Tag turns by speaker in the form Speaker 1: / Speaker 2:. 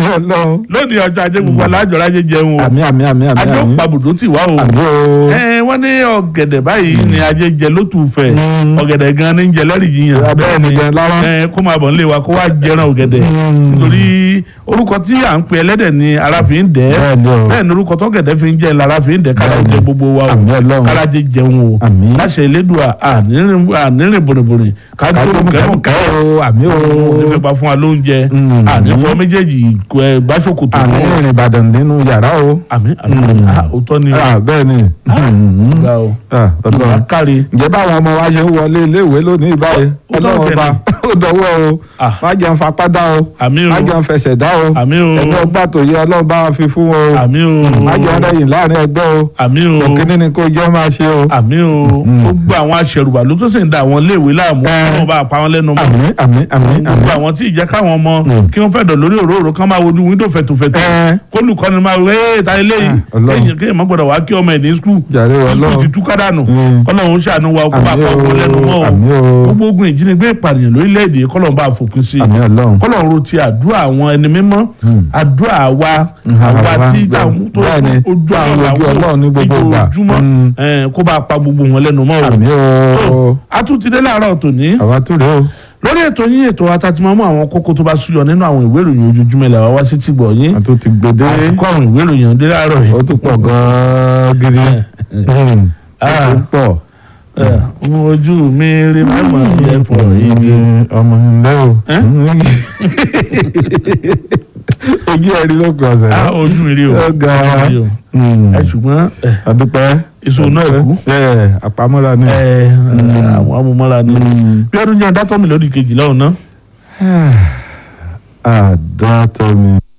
Speaker 1: Ọlọ́run.
Speaker 2: lónìí ọjọ́ ajé gbogbo alájọ lájẹ jẹun o
Speaker 1: àmì àmì àmì àmì
Speaker 2: ajé
Speaker 1: àmì.
Speaker 2: pàbùdó tì wá o
Speaker 1: àmì o.
Speaker 2: ẹ wọ́n ní ọ̀gẹ̀dẹ̀ báyìí ni ajé jẹ lótùfẹ́
Speaker 1: Mm.
Speaker 2: ọ̀gẹ̀dẹ̀ gan ni ń jẹ lẹ́rìí jiyàn
Speaker 1: bẹ́ẹ̀ ni gan lára.
Speaker 2: ẹ kó máa bọ̀ nílé wa kó wá jẹran ọ̀gẹ̀dẹ̀
Speaker 1: Mm.
Speaker 2: nítorí orúkọ tí à ń pe ẹlẹ́dẹ̀ ni ara fi ń dẹ̀
Speaker 1: Bẹ́ẹ̀ ni o.
Speaker 2: bẹ́ẹ̀ ni orúkọ tọ́gẹ̀dẹ̀ fi ń jẹ́ lára fi ń dẹ̀ kára
Speaker 1: Bẹ́ẹ̀ ni.
Speaker 2: jẹ gbogbo wa o
Speaker 1: àmì Ọlọ́run.
Speaker 2: kárájẹ jẹun o
Speaker 1: Àmín.
Speaker 2: láṣẹ elédùà ànírìn bòrìbòrì kájú
Speaker 1: kájú
Speaker 2: kẹrùn
Speaker 1: kẹrùn o àmì o.
Speaker 2: nífẹ̀ẹ́ pa fún wa lóúnjẹ
Speaker 1: Mm.
Speaker 2: ànífọ́ méjèèjì kò ẹ gbàsókòtò
Speaker 1: àmì ìrìn Ìbàdàn nínú yàrá o.
Speaker 2: àmì àmì
Speaker 1: Mm.
Speaker 2: ah, òótọ́ ni
Speaker 1: Ah, bẹ́ẹ̀ ni. Mm.
Speaker 2: ọ̀gá o
Speaker 1: Ah, Ọlọ́run.
Speaker 2: kárí
Speaker 1: ǹjẹ́ báwọn ọmọ wa ṣe ń wọlé iléèwé lónìí báyìí
Speaker 2: Ó dọ̀wọ́
Speaker 1: ọlọ́run ọba ó dọwọ́ o
Speaker 2: Ah.
Speaker 1: má jẹun fapá dá o
Speaker 2: àmì o
Speaker 1: má jẹun fẹsẹ̀ dá o
Speaker 2: àmì o
Speaker 1: ẹni ọgbà tó yẹ ọlọ́run bá wa fi fún wọn o
Speaker 2: àmì o
Speaker 1: má jẹun rẹ̀yìn láàrin ẹgbẹ́ o
Speaker 2: àmì o
Speaker 1: òkínní ni kò jẹ́ máa ṣe o.
Speaker 2: àmì o
Speaker 1: Mm.
Speaker 2: gbogbo àwọn aṣẹrùbà ló tó sì ń da àwọn iléèwé láàmú
Speaker 1: Eh.
Speaker 2: kí wọn bá pa wọn lẹ́nu mọ́
Speaker 1: àmín àmín àmín
Speaker 2: gbogbo
Speaker 1: àmín.
Speaker 2: àwọn tí ìjẹ́ káwọn ọmọ
Speaker 1: Mm.
Speaker 2: kí wọ́n fẹ́ dọ̀ lórí òróró kán máa wojú wíńdò fẹ̀tùfẹ̀tù
Speaker 1: Eh.
Speaker 2: kólùkọ́ni máa wé ẹ́ ta eléyìí
Speaker 1: Ah, Ọlọ́run.
Speaker 2: kéèyàn kéèyàn má gbọ́dọ̀ wá kí ọmọ ẹ̀ ní skul
Speaker 1: jàre
Speaker 2: skul ti
Speaker 1: ọlọ́run
Speaker 2: tú kádànù
Speaker 1: Mm.
Speaker 2: kọ́lọ́run ṣàánú wa kó bá
Speaker 1: àmín
Speaker 2: pa ọmọ lẹ́nu mọ́
Speaker 1: o
Speaker 2: o
Speaker 1: àmín o
Speaker 2: gbogbo ogun ìjínigbé ìpànìyàn lórílẹ̀‐èdè kọ́lọ́run bá fòpin sí i
Speaker 1: àmín ọlọ́run.
Speaker 2: kọ́lọ́run ro ti àdúrà àwọn ẹni mímọ́
Speaker 1: Mm.
Speaker 2: àdúrà wa
Speaker 1: Mm,
Speaker 2: àwa
Speaker 1: àwa,
Speaker 2: tí
Speaker 1: bẹ́ẹ̀-
Speaker 2: àwọn tó
Speaker 1: bẹ́ẹ̀ ni,
Speaker 2: ojú
Speaker 1: tá à ń
Speaker 2: àwọn
Speaker 1: wojú Ọlọ́run ní gbogbo ìgbà.
Speaker 2: ojoojúmọ́
Speaker 1: Mm.
Speaker 2: eh, kó bá pa gbogbo wọn lẹ́nu mọ́ o
Speaker 1: àmín o
Speaker 2: a tún ti dé láàárọ̀ tòní
Speaker 1: àwa tó rè o
Speaker 2: lórí ètò yín ètò atatimọ́mú àwọn kókó tó bá súyọ nínú àwọn ìwé ìròyìn ojoojúmọ́ ilẹ̀ wa wá sí tìgbọ̀ yín
Speaker 1: a tó ti gbèdé
Speaker 2: àkókò àwọn ìwé ìròyìn ọ̀dẹ́ láàárọ̀ yìí
Speaker 1: ó tún pọ̀ gan-an gidi Mm. ó
Speaker 2: Ah.
Speaker 1: tún pọ̀.
Speaker 2: Eh, ojú mi rí mẹ́mọ̀ ní ẹ̀fọ́ ibi
Speaker 1: ọmọ ńlẹ o
Speaker 2: Eh?
Speaker 1: ojú ẹ̀rí ló kọ ọ̀sẹ̀
Speaker 2: Ah, ojú mi rí o
Speaker 1: Ó ga.
Speaker 2: Ojú mi rí o. ẹ ṣùgbọ́n ẹ,
Speaker 1: adúpẹ́
Speaker 2: èso náà kú
Speaker 1: ẹ àpamọ́ra ni.
Speaker 2: ẹ, àwọn amúmọ́ra ni
Speaker 1: Mm.
Speaker 2: bí ọdún jẹ́ dátọ́ mi lórí kejìlá ọ̀nà.
Speaker 1: àdàtọ̀ mi.